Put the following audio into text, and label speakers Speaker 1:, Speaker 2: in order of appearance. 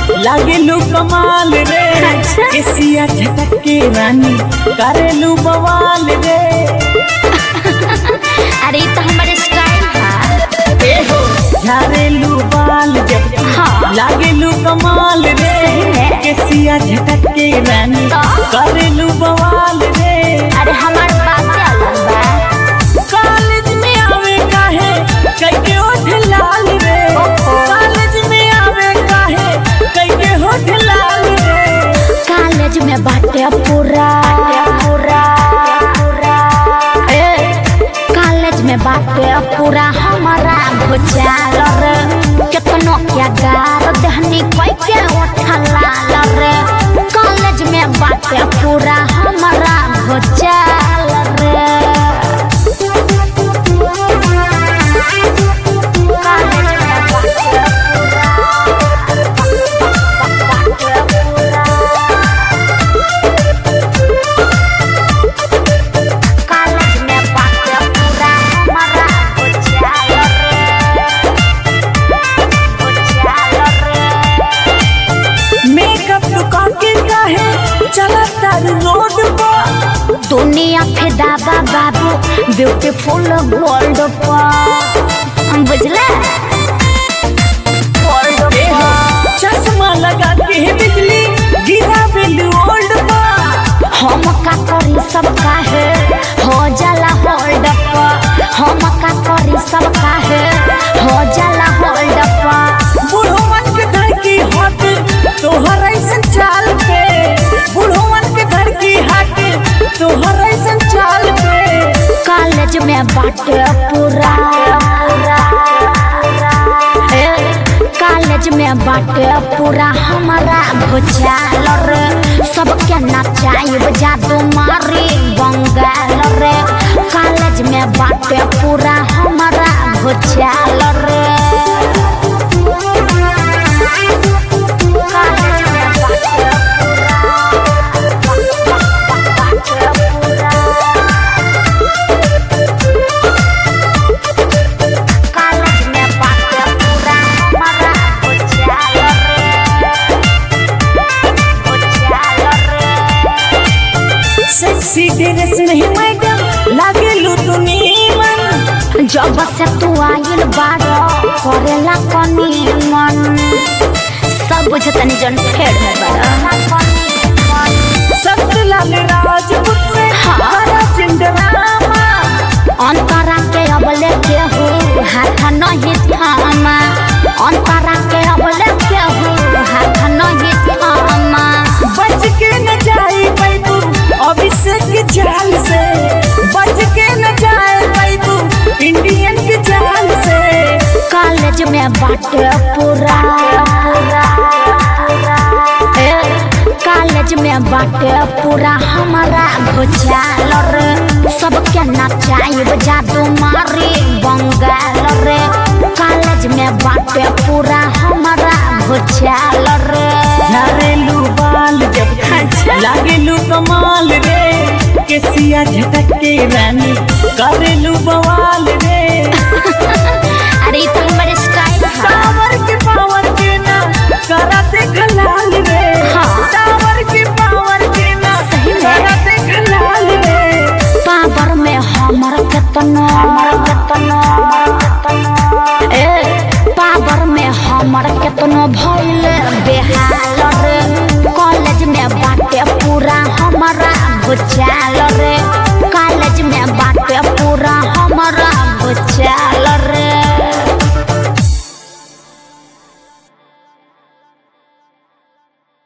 Speaker 1: लागेलू कमाल रे
Speaker 2: अच्छा।
Speaker 1: केसिया झटक के रानी करेलू बवाल रे
Speaker 2: अरे ये तो हमारे स्टाइल है
Speaker 1: ए हो झारेलू बाल जब
Speaker 2: हाँ।
Speaker 1: लागेलू कमाल रे
Speaker 2: सही में।
Speaker 1: केसिया झटक के रानी
Speaker 2: तो?
Speaker 1: करेलू बवाल रे
Speaker 2: अरे हमारे बात अलग बा
Speaker 1: कॉलेज में आवे काहे कई के होठ लाल रे
Speaker 2: ओहो।
Speaker 1: कॉलेज में आवे काहे कई के होठ लाल रे
Speaker 2: कॉलेज में बाटे पूरा पूरा पूरा ए कॉलेज में बाटे पूरा हमारा भुचाल रे कितनो क्या गार दहनी कोई के उठला रे कॉलेज में बाटे पूरा हमारा भुचाल रे कॉलेज में बाटे कॉलेज में बाटे पूरा हमारा भुचाल रे भुचाल रे
Speaker 1: मेकअप दुका के काहे चला तार रोड पर
Speaker 2: दुनिया फिदा बा बाबू ब्यूटीफुल वर्ल्ड पर बुझला वर्ल्ड
Speaker 1: ए हो,
Speaker 2: पर
Speaker 1: चश्मा लगा के बिजली गिरा बिल्लू ओल्ड पर
Speaker 2: हम का करी सब काहे हो जाला होल्ड पर हम का करी सब काहे हो जाला होल्ड पर
Speaker 1: बूढ़ो मन के घर की हट तोहर ऐसन चाल पे बूढ़ो मन के घर की हट तोहर ऐसन चाल पे
Speaker 2: कॉलेज में बाटे पूरा ए, कॉलेज में बाटे पूरा हमारा भुचाल रे सबके नचाइब जादू मारी बंगाल रे कॉलेज में बाटे पूरा हमारा भुचाल रे कॉलेज में बाटे पूरा कॉलेज में बाटे पूरा हमारा भुचाल रे भुचाल रे
Speaker 1: सेक्सी ड्रेस नहीं मैडम लागे लू तू नीमन
Speaker 2: जब से तू आइल बारो करेला कनी मन सब बुझतनी जन फेर है बारो
Speaker 1: सत्यलाल राजपूत से
Speaker 2: हाँ।
Speaker 1: हरा चिंडरामा
Speaker 2: अंतरा के अबले के हो हाथ नहीं थामा अंतरा के अबले के हो हाथ नहीं थामा
Speaker 1: बच के न जाए बैबू अभिषेक के जाल से बच के न जाए बैबू इंडियन के जाल से
Speaker 2: कॉलेज में बाटे पूरा ए, कॉलेज में बाटे पूरा हमारा भुचाल रे सबके नचाइब जादू मारी बंगाल रे कॉलेज में बाटे पूरा हमारा भुचाल रे
Speaker 1: झारेलू बाल जब लागेलू कमाल रे केसिया झटक के रानी करेलू बवाल रे
Speaker 2: अरे ये तो हमारे स्टाइल है
Speaker 1: टावर के पावर के ना कराते खलाल रे
Speaker 2: हाँ।
Speaker 1: टावर के पावर के ना
Speaker 2: सही में।
Speaker 1: कराते खलाल रे
Speaker 2: पावर में हमर केतनो केतनो ए पावर में हमर केतनो भइल बेहाल रे कॉलेज में बाटे पूरा हमारा भुचाल रे